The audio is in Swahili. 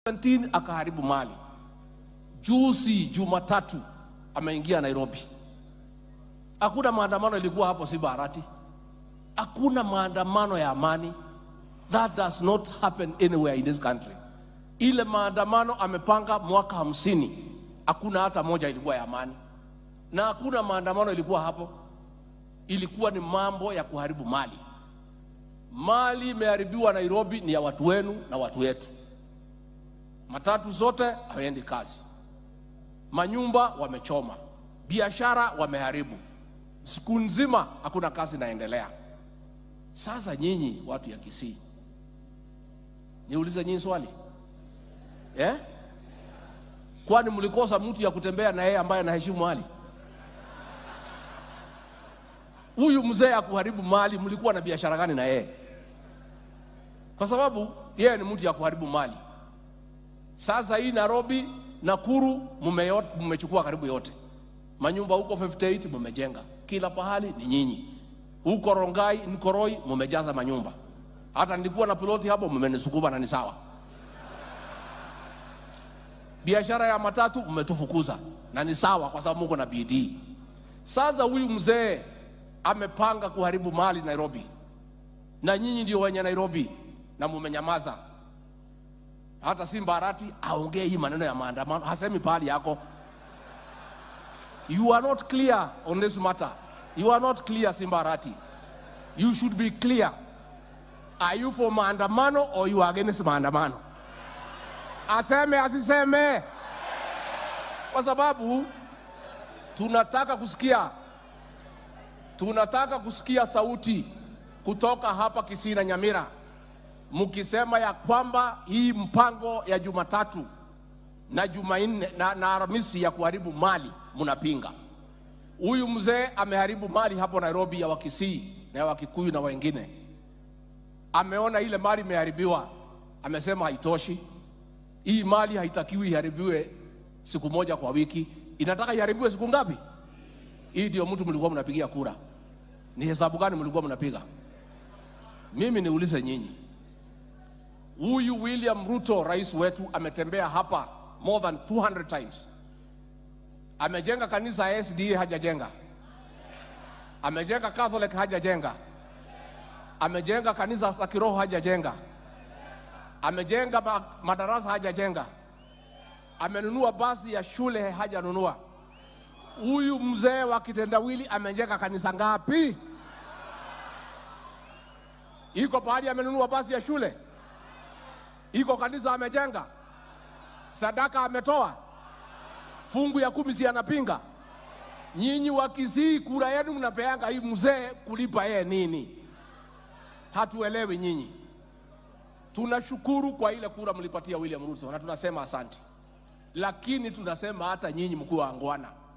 2017 akaharibu mali. Juzi Jumatatu ameingia Nairobi. Hakuna maandamano ilikuwa hapo, si Bahati. Hakuna maandamano ya amani. That does not happen anywhere in this country. Ile maandamano amepanga mwaka hamsini, hakuna hata moja ilikuwa ya amani, na hakuna maandamano ilikuwa hapo. Ilikuwa ni mambo ya kuharibu mali. Mali imeharibiwa Nairobi, ni ya watu wenu na watu wetu. Matatu zote hawaendi kazi, manyumba wamechoma, biashara wameharibu, siku nzima hakuna kazi inaendelea. Sasa nyinyi watu ya Kisii, niulize nyinyi swali eh? Kwani mlikosa mtu ya kutembea na yeye ambaye anaheshimu mali? Huyu mzee ya kuharibu mali, mlikuwa na biashara gani na yeye? Kwa sababu yeye ni mtu ya kuharibu mali. Sasa hii Nairobi, Nakuru mmechukua karibu yote, manyumba huko 58 mmejenga, kila pahali ni nyinyi. Huko Rongai, Nkoroi mmejaza manyumba, hata nilikuwa na piloti hapo, mmenisukuma na ni sawa. Biashara ya matatu mmetufukuza na ni sawa, kwa sababu mko na bidii. Sasa huyu mzee amepanga kuharibu mali Nairobi, na nyinyi ndio wenye Nairobi na mumenyamaza. Hata Simba Arati aongee hii maneno ya maandamano, hasemi pahali yako. You are not clear on this matter. You are not clear, Simba Arati. You should be clear. Are you for maandamano or you are against maandamano? Aseme asiseme, kwa sababu tunataka kusikia, tunataka kusikia sauti kutoka hapa Kisii na Nyamira mkisema ya kwamba hii mpango ya Jumatatu na Jumanne na, na Alhamisi ya kuharibu mali mnapinga. Huyu mzee ameharibu mali hapo Nairobi ya Wakisii na ya Wakikuyu na wengine. Ameona ile mali imeharibiwa, amesema haitoshi. Hii mali haitakiwi iharibiwe siku moja kwa wiki, inataka iharibiwe siku ngapi? Hii ndio mtu mlikuwa mnapigia kura. Ni hesabu gani mlikuwa mnapiga? Mimi niulize nyinyi, huyu William Ruto rais wetu ametembea hapa more than 200 times. Amejenga kanisa ya SDA hajajenga, amejenga Catholic hajajenga, amejenga kanisa za kiroho hajajenga, amejenga ma madarasa hajajenga, amenunua basi ya shule hajanunua. Huyu mzee wa kitendawili amejenga kanisa ngapi? Iko pahali amenunua basi ya shule? Iko kanisa amejenga? Sadaka ametoa? Fungu ya kumi si anapinga? Nyinyi wa Kisii, kura yenu mnapeanga hii mzee kulipa yeye nini? Hatuelewi nyinyi. Tunashukuru kwa ile kura mlipatia William Ruto na tunasema asante, lakini tunasema hata nyinyi mkuu wa angwana